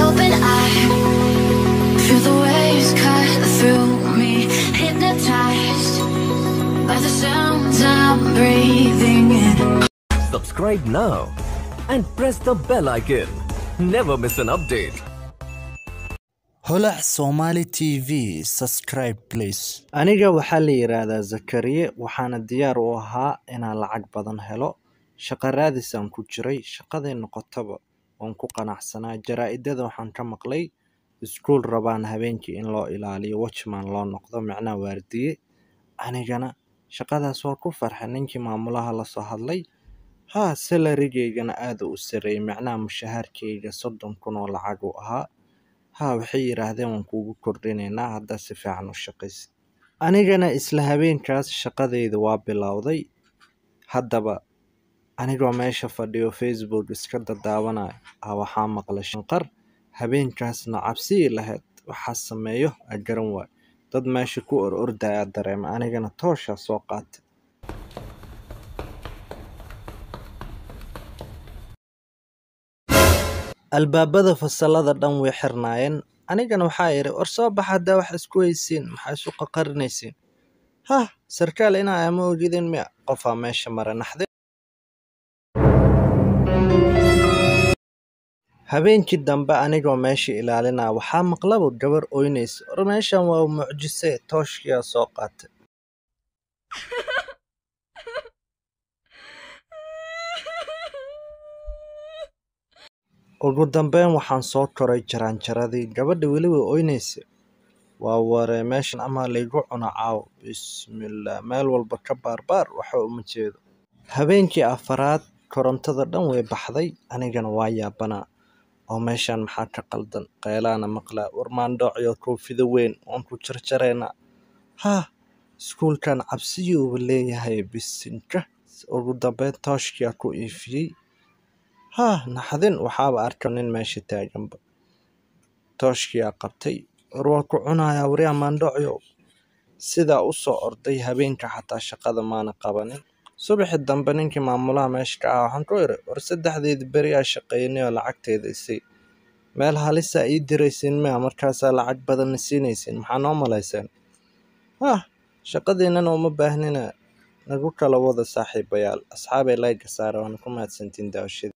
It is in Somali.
open, I feel the waves cut through me, hypnotized by the sounds I'm breathing in. Subscribe now and press the bell icon. Never miss an update. holac somali t v subscribe please aniga waxaa la yidhaahdaa zakariye waxaana diyaar u ahaa inaan lacag badan helo shaqo raadisaan ku jiray shaqaday noqotaba waan ku qanacsanaa jaraa-idada waxaan ka maqlay iskuul rabaan habeenkii in loo ilaaliyo watchman loo noqdo micnaha waardiye anigana shaqadaas waa ku farxay ninkii maamulaha lasoo hadlay haa salarigeygana aada u sareeyay micnaha mushahaarkeyga soddon kun oo lacag u ahaa haa waxay yidhaahdeen waan kuugu kordhinaynaa haddaa si fiican u shaqaysid anigana isla habeenkaas shaqadeyda waa bilowday haddaba anigoo meesha fadhiyo facebook iska dadaawanayo ah waxaa maqlay shanqar habeenkaasna cabsigii lahayd waxaa sameeyo a garan waayo dad meesha ku or ordaya dareema anigana tooshaa soo qaatay albaabada fasalada dhan way xirnaayeen anigana waxaa idhi war soo baxa haddaa wax isku haysiin maxaa isu qaqarinaysiin hah sarkaal inaa ama ogidin miya qofaa meesha mara naxde habeenkii dambe anigoo meesha ilaalinaa waxaa maqlaba gabar oynaysa war meeshan waa mucjise tooshkiyaa soo qaatay ugu dambeyn waxaan soo koray jaraanjaradii gabadha weliba oynaysa waa waree meeshan amaa laygu cuno caaw bismillaah meel walba ka baarbaar waxa uma jeedo habeenkii afaraad korontada dhan way baxday anigana waa yaabanaa oo meeshan maxaa ka qaldan qeylaana maqlaa warmaandhoocyo koofida weyn waan ku jarjaraynaa haa iskuulkan cabsiyuuba leeyahay bisinka ugu dambeyn tooshkiyaa ku iifiyey haa naxdin waxaaba arka nin meesha taaganba tooshkiyaa qabtay war waa ku cunayaa wari amaandhocyow sidaa u soo orday habeenka xataa shaqada maana qabanin subaxi dambe ninkii maamulaha meesha ka ah waxaan ku iri war saddexdeedi beri aa shaqeynay oo lacagteeda isay meel halisaa ii diraysiin miya markaasaa lacag badanna siinaysiin maxaa noo malayseen hah shaqadiinana uma baahnina nagu kala wada saaxiibayaal asxaabay layga saara waana ku mahadsantiin daawashada